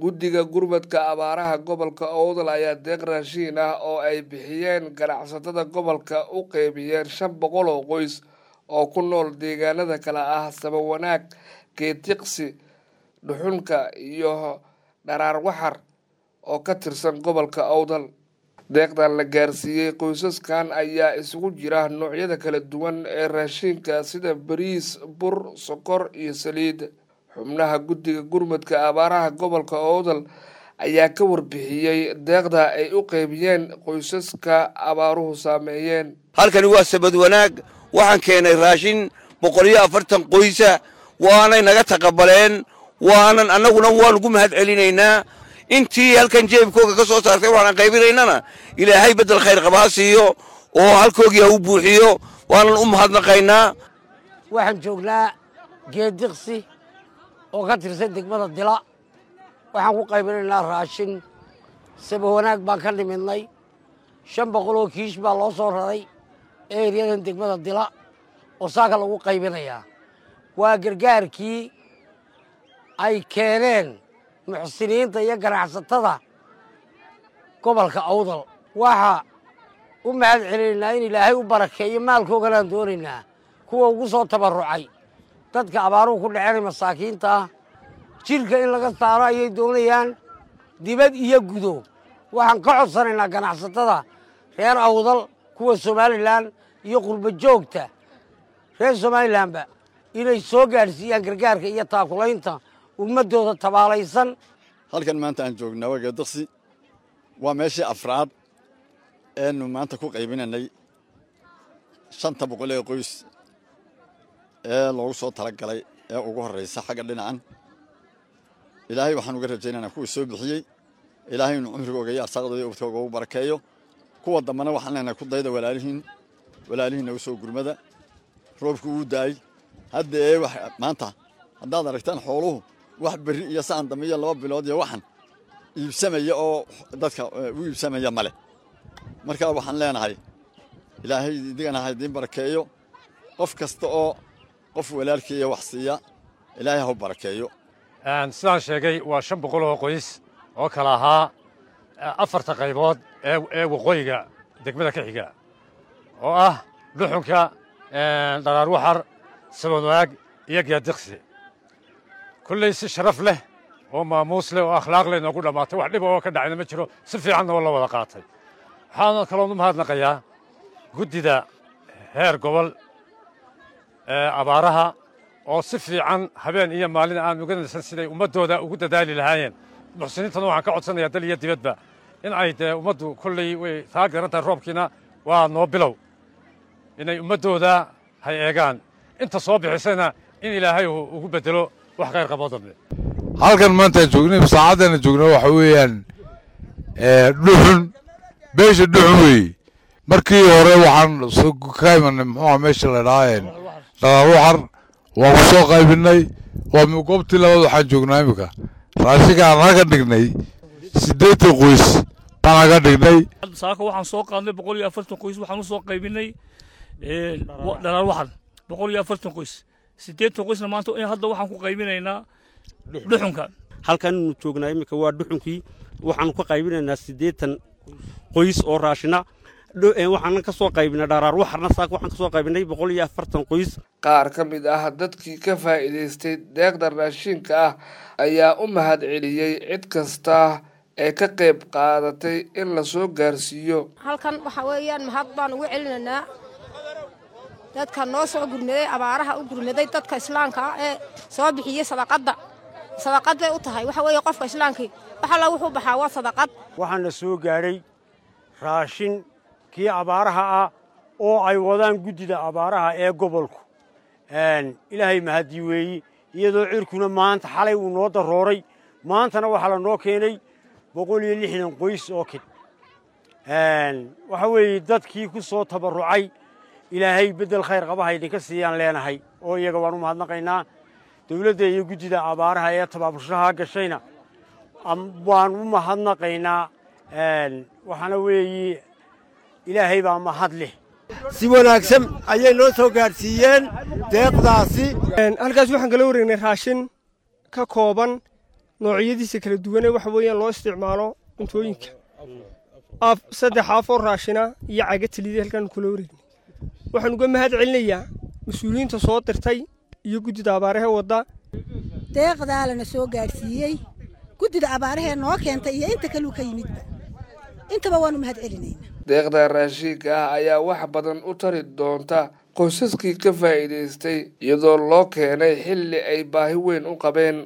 guddiga gurmadka abaaraha gobolka owdal ayaa deeq raashiin ah oo ay bixiyeen ganacsatada gobolka u qeybiyeen shan boqol oo qoys oo ku nool deegaanada kale ah sabawanaag geetiqsi dhuxunka iyo dharaar waxar oo ka tirsan gobolka owdal deeqdan la gaarsiiyey qoysaskan ayaa isugu jira noocyada kala duwan ee raashiinka sida bariis bur sokor iyo saliid xubnaha guddiga gurmadka abaaraha gobolka owdal ayaa ka warbixiyey deeqda ay u qeybiyeen qoysaska abaaruhu saameeyeen halkani waa sabad wanaag waxaan keenay raashin boqol iyo afartan qoysa waanay naga taqabaleen waanan annaguna waan ugu mahad celinaynaa intii halkan jeebkooga ka soo saartay waxaan qaybinaynana ilaahay beddel khayr qaba ha siiyo oo halkoogii ha u buuxiyo waanan u mahadnaqaynaa waxaan joognaa geediqsi oo ka tirsan degmada dila waxaan ku qaybinaynaa raashin saba wanaag baan ka nimidnay shan boqol oo kiish baa loo soo raray eeryadan degmada dila oo saaka lagu qaybinayaa waa gargaarkii ay keeneen muxsiniinta iyo ganacsatada gobolka awdal waxaa u mahad celinaynaa in ilaahay u barakeeyo maalkooganaan doonaynaa kuwa ugu soo tabarrucay dadka abaaruhu ku dhaceenay masaakiinta ah jidhka in laga saaro ayay doonayaan dibad iyo gudo waxaan ka codsanaynaa ganacsatada reer awdal kuwa somalilan iyo qurba joogta reer somalilanba inay soo gaadhsiiyaan gargaarka iyo taakulaynta ummaddooda tabaalaysan halkan maanta aan joognaa waa geediqsi waa meeshii afraad eenu maanta ku qaybinanay shanta boqol ee qoys ee loogu soo talagalay ee ugu horraysa xagga dhinacan ilaahay waxaan uga rajaynaynaa kuwii soo bixiyey ilaahay inuu cumrigooga iyo arsaaqdooda iyo ubadkooga ugu barakeeyo kuwa dambana waxaan leenahay ku dayda walaalihiin walaalihiinna u soo gurmada roobku uu daay hadda ee wax maanta haddaad aragtaan xooluhu wax berri iyo saan dambe iyo laba bilood iyo waxan iibsamaya oo dadka u iibsamaya male markaa waxaan leenahay ilaahay idigana ha idiin barakeeyo qof kasta oo qof walaalkiiya wax siiya ilaahay ha u barakeeyo sidaan sheegay waa shan boqol oo qoys oo kala ahaa afarta qaybood ee waqooyiga degmada ka xiga oo ah dhuxunka dharaar waxar sabadwaag iyo geediqsi kulley si sharaf leh oo maamuus leh oo akhlaaq leh noogu dhammaatay wax dhiba oo ka dhacayna ma jiro si fiicanna oo la wada qaatay waxaan kaloon u mahadnaqayaa guddida heer gobol ee abaaraha oo si fiican habeen iyo maalin aan uga nasan siday ummaddooda ugu dadaali lahaayeen muxsiniintana waxaan ka codsanayaa dal iyo dibadba in ay dee ummaddu kolley way taa garan tahay roobkiina waa noo bilow inay ummaddooda hay eegaan inta soo bixisayna in ilaahay uu ugu beddelo wax khayr qaboo dambe halkan maantaan joognay saacaddana joogna waxa weeyaan dhuxun beesha dhuxun weeye markii hore waxaan ka imanay muxuuha meesha la dhahaa dhalaal waxar waan ku soo qaybinay waa goobtii labaad waxaan joognaa iminka raashinka aan naga dhignay siddeetan qoys baan naga dhignay saaka waxaan soo qaadnay boqol iyo afartan qoys waxaan u soo qaybinay dhalaal waxar boqol iyo afartan qoys siddeetan qoysna maanta hadda waxaan ku qaybinaynaa dhuxunka halkannu joognaa iminka waa dhuxunkii waxaanu ka qaybinaynaa siddeetan qoys oo raashina waxaana ka soo qaybinay dharaar waxarna saaka waxaan ka soo qaybinay boqol iyo afartan qoys qaar ka mid ah dadkii ka faa'iidaystay deeqda raashinka ah ayaa u mahad celiyey cid kasta ee ka qayb qaadatay in la soo gaarsiiyo halkan waxaa weeyaan mahad baan ugu celinaynaa dadka noo soo gurmaday abaaraha u gurmaday dadka islaamka ah ee soo bixiyey sadaqadda sadaqad bay u tahay waxa weeye qofka islaamkii wax alla wuxuu baxaa waa sadaqad waxaana soo gaadhay raashin kii abaaraha ah oo ay wadaan guddida abaaraha ee gobolku ilaahay mahadii weeyi iyadoo cirkuna maanta xalay uu noo darooray maantana waxaa la noo keenay boqol iyo lixdan qoys oo kid waxa weeye dadkii ku soo tabarrucay ilaahay beddel khayr qabaha idinka siiyaan leenahay oo iyaga waan u mahadnaqaynaa dawladda iyo guddida abaaraha ee tabaabushaha gashayna waan u mahadnaqaynaa waxaana weeye ilaahay baa mahad leh si wanaagsan ayay noo soo gaadhsiiyeen deeqdaasi halkaas waxaan kala wareegnay raashin ka kooban noocyadiisa kala duwane waxa weeyaan loo isticmaalo cuntooyinka saddex aafoo raashina iyo caga taliida halkaan kula wareegnay waxaan uga mahad celinayaa mas-uuliyiinta soo dirtay iyo guddida abaarahee wadda deeqdaa lana soo gaadhsiiyey guddida abaarahee noo keentay iyo inta kaluu ka yimidba intaba waanu mahad celinaynaa deeqda raashiinka ah ayaa wax badan u tari doonta qoysaskii ka faa'iidaystay iyadoo loo keenay xilli ay baahi weyn u qabeen